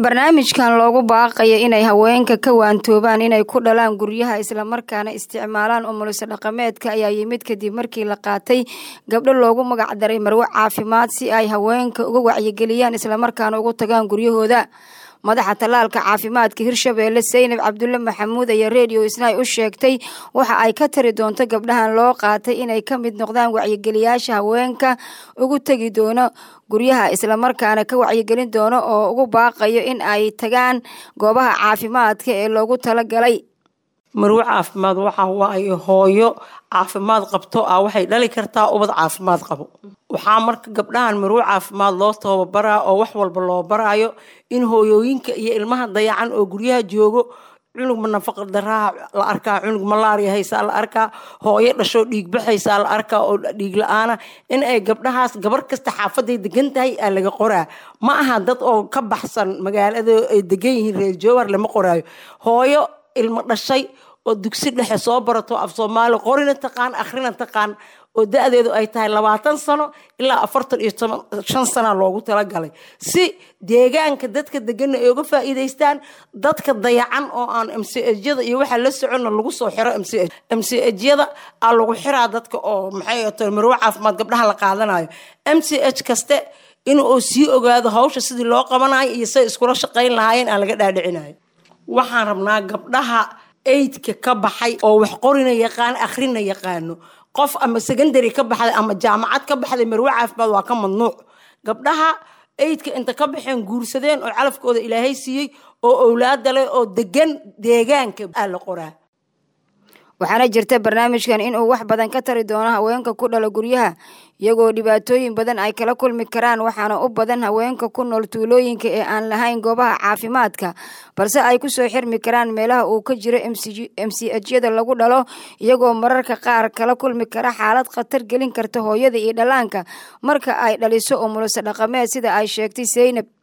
barnaamijkan loogu baaqaya inay haweenka ka waantoobaan inay ku dhalaan guryaha islamarkaana isticmaalaan umulisa dhaqameedka ayaa yimid kadib markii la qaatay gabdho loogu magacdaray marwe caafimaad si ay haweenka uga wacyigeliyaan islamarkaana ugu tagaan guryahooda madaxa tallaalka caafimaadka hirshabeelle saynab cabdulle maxamuud ayaa redio isnaay u sheegtay waxa ay ka tari doonto gabdhahan loo qaatay inay ka mid noqdaan wacyigeliyaasha haweenka ugu tegi doono guryaha islamarkaana ka wacyigelin doono oo ugu baaqayo in ay tagaan goobaha caafimaadka ee loogu talagalay marwe caafimaad waxa waaye hooyo caafimaad qabto ah waxay dhali kartaa ubad caafimaad qabo waxaa marka gabdhahan marwe caafimaad loo tababaraa oo wax walba loo baraayo in hooyooyinka iyo ilmaha dayacan oo guryaha joogo cunug nafaqa daraa la arkaa cunug malaariya haysaa la arkaa hooyo dhashoo dhiig baxaysaa la arkaa oo dhiig la-aana in ay gabdhahaas gabar kasta xaafaday degan tahay aa laga qoraa ma aha dad oo ka baxsan magaalada ay degan yihiin reer jowar lama qoraayo hooyo ilmo dhashay oo dugsi dhexe soo barato af soomaali qorina taqaan akhrina taqaan oo da-deedu ay tahay labaatan sano ilaa afartan iyo shan sana loogu talagalay si deegaanka dadka degana ay uga faa'iidaystaan dadka dayacan oo aan mcjyada iyo waxaa la soconna lagu soo xiro mcjyada aa lagu xiraa dadka oo maxay to marwe caafimaad gabdhaha la qaadanayo mch kaste in uu sii ogaado hawsha sidii loo qabanayo iyo say iskula shaqayn lahaayeen aan laga dhaadhicinayo waxaan rabnaa gabdhaha aidka ka baxay oo wax qorina yaqaan akhrina yaqaano qof ama secondary ka baxday ama jaamacad ka baxday marwe caafimaad waa ka mamnuuc gabdhaha aidka inta ka baxeen guursadeen oo calafkooda ilaahay siiyey oo owlaada leh oo degan deegaanka aa la qoraa waxaana jirta barnaamijkan inuu wax badan ka tari doono haweenka ku dhala guryaha iyagoo dhibaatooyin badan ay kala kulmi karaan waxaana u badan haweenka ku nool tuulooyinka ee aan lahayn goobaha caafimaadka balse ay kusoo xirmi karaan meelaha uu ka jiro mchyada lagu dhalo iyagoo mararka qaar kala kulmi kara xaalad khatar gelin karta hooyada iyo dhallaanka marka ay dhaliso umulisa dhaqameed sida ay sheegtay saynab